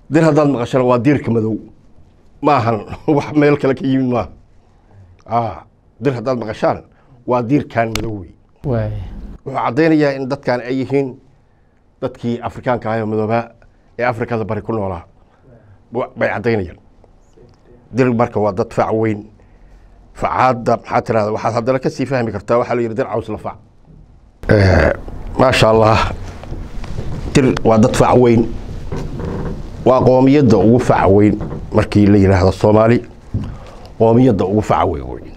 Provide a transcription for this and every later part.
dir haddaad maqashana waa diirka madow ma ahan wax meel kale ka yimid maaha a dir haddaad maqashaan waa diirkan madow wey waay wuxuu caddaynayaa in dadkan ay yihiin dadkii afrikaanka ahay oo madoobaa ee afrikada bari ku noolaa wa- bay caddaynayaan dir marka waa dad fac weyn facaadda maxaa tirahda waxaad haddana ka sii fahmi kartaa waxaa la yidhi dir caws la fac maasha allah dir waa dad fac weyn waa qoomiyadda ugu faca weyn markii la yidhaahdo soomaali qoomiyadda ugu faca weyn wey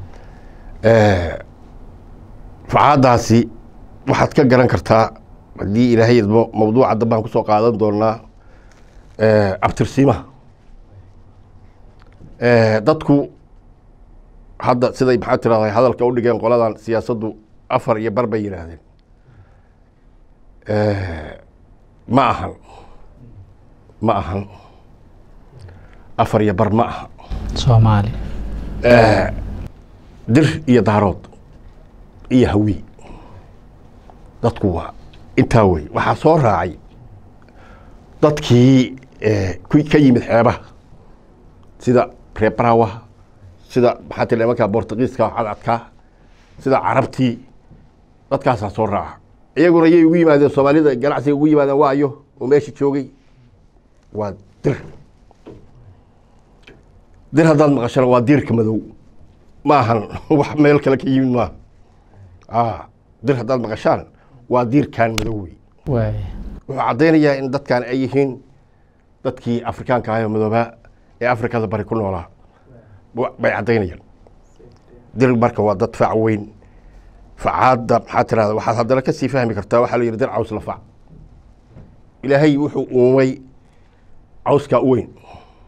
facaadaasi waxaad ka garan kartaa haddii ilaahay idmo mawduuca dambaan kusoo qaadan doonaa abtirsiimaha dadku hadda siday maxaa tirahda hadalka u dhigeen qoladan siyaasaddu afar iyo bar bay yidhaahdeen ma ahan ma ahan afar iyo bar ma aha soomaali dir iyo daarood iyo hawi dadku waa intaa wey waxaa soo raacay dadkii ku ka yimid xeebaha sida reebarawaha sida maxaa tiri nimanka bortugiiska cadcadka sida carabtii dadkaasaa soo raaca iyaguna yay ugu yimaadeen soomaalida ganacsiga ugu yimaadeen waayo oo meesha joogay waa dir dir haddaad maqashana waa diirka madow ma ahan wax meel kale ka yimid maaha a dir haddaad maqashaan waa diirkan madow wey waay wuxuu caddaynayaa in dadkan ay yihiin dadkii afrikaanka ahay oo madoobaa ee afrikada bari ku noolaa wa- bay caddaynayaan dir marka waa dad fac weyn facaadda maxaa tirahda waxaad haddana ka sii fahmi kartaa waxaa la yidhi dir caws la fac ilaahay wuxuu uumay cawskaa u weyn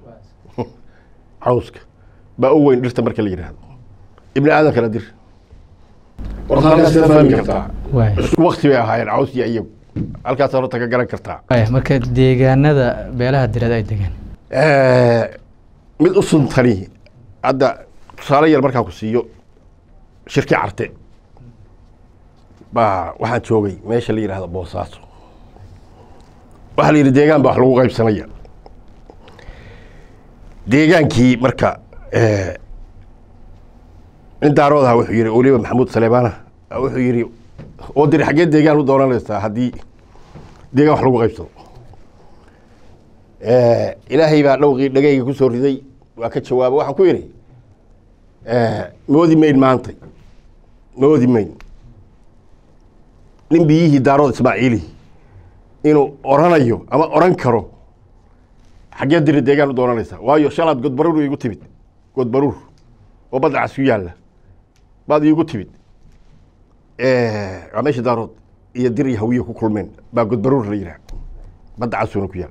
cawska baa u weyn dhirta marka la yidhaahdo ibni aadamkana dir warta halkaas ka fahmi kartaa waay isku wakti bay ahaayeen caws iyo iyagu halkaas horta ka garan kartaa waay marka deegaanada beelaha direed ay degaan mid u suntani hadda tusaale yar markaan ku siiyo shirki carte baa waxaan joogay meesha la yidhahdo boosaaso waxaa la yidhi deegaan baa wax lagu qaybsanaya deegaankii marka nin daaroodaha wuxuu yihi weliba maxamuud saleemaana wuxuu yihi oo diri xaggee deegaan u doonanaysaa haddii deegaan wax lagu qaybsado ilaahay baa dhowqii dhagayga ku soo riday waa ka jawaaba waxaan ku yidhi moodi mayn maantay moodi mayn nin biyihii daarood ismaaciili inuu oranayo ama oran karo xaggee diri deegaan u doonanaysaa waayo shalaad godbaruur iigu timid godbaruur oo badda cas ku yaalla baad iigu timid waa meesha daarood iyo dir iyo hawiye ku kulmeen baa godbaruur la yidhaha badda casuuna ku yaal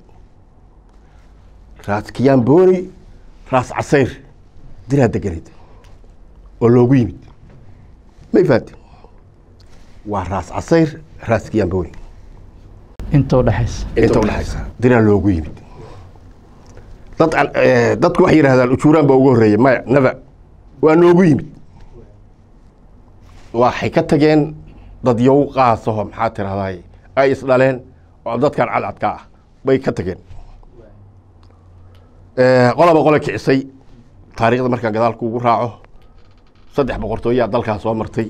raas kiyaambooni raas casayr diraa deganeed oo loogu yimid may fahanti waa raas casayr raas kiyaambooni inta udhexaysa inta udhexaysa diraa loogu yimid dad dadku waxay yidhahdaan ujuuraan baa ugu horreeya maya naba waa noogu yimid waxay ka tageen dad yow qaasaho maxaa tirahday ay isdhaleen oo dadkan cadcadka ah bay ka tageen qolaba qole kicisay taariikhda markaan gadaalku ugu raaco saddex boqortooyaa dalkaa soo martay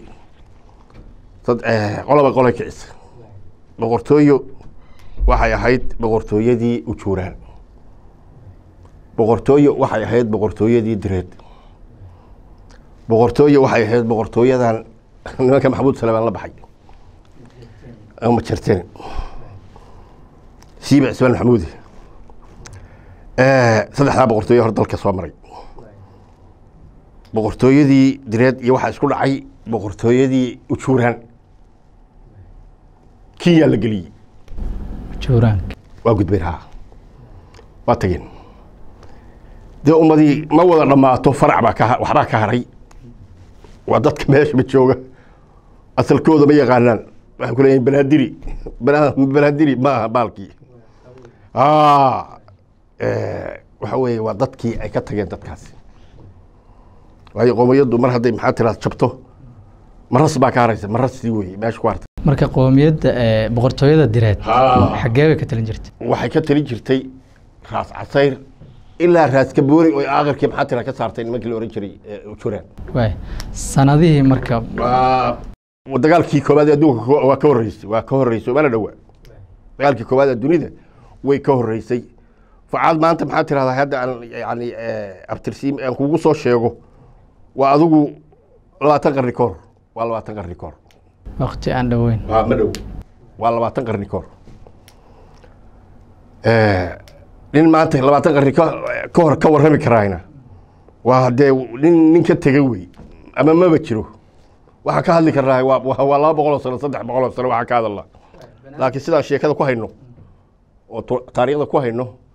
qolaba qole kicisay boqortooyo waxay ahayd boqortooyadii ujuuraan boqortooyo waxay ahayd boqortooyadii direed boqortooyo waxay ahayd boqortooyadan nimanka maxamuud salamaan la baxay ama jarteen siiba cismaan maxamuudi saddexdaa boqortooye hor dalka soo maray boqortooyadii direed iyo waxaa isku dhacay boqortooyadii ujuuraan kiyaa la geliyey juuraanka waa gudbeen ha waa tageen dee ummadii ma wada dhammaato farac baa ka waxbaa ka haray waa dadka meeshaba jooga asalkooda ma yaqaanaan waxay ku leeyihin banaadiri bana- banaadiri ma aha baalkii waxa weeye waa dadkii ay ka tageen dadkaasi waayo qoomiyaddu mar hadday maxaa tiraad jabto maras baa ka haraysa marasii weye meesha ku hartay marka qoomiyadda ee boqortooyada direed Ah. xaggee bay ka talin jirtay waxay ka talin jirtay raas casayr ilaa raas kaboori oo aakhirkii maxaa tira ka saartay nimankii la ohan jiray ee juraan waay sanadihii marka waa dagaalkii koowaad ee adduunka ko- waa ka horreysay waa ka horreysay mana dhowa dagaalkii koowaad ee dunida way ka horreysay facaad maanta maxaa tirahdaa hadda aan yani abtirsiim aan kugu soo sheego waa adigu labaatan qarni ka hor waa labaatan qarni ka hor waqti aan dhoweyn waa ma dhow waa labaatan qarni ka hor nin maanta labaatan qarni ka ka hor ka warrami karaayna waa dee nin nin ka tegay wey ama maba jiro waxaan ka hadli karnaa waa waa waa laba boqol oo sano saddex boqol oo sano waxaan ka hadalnaa laakiin sidaan sheekada ku hayno oo tu- taariikhda ku hayno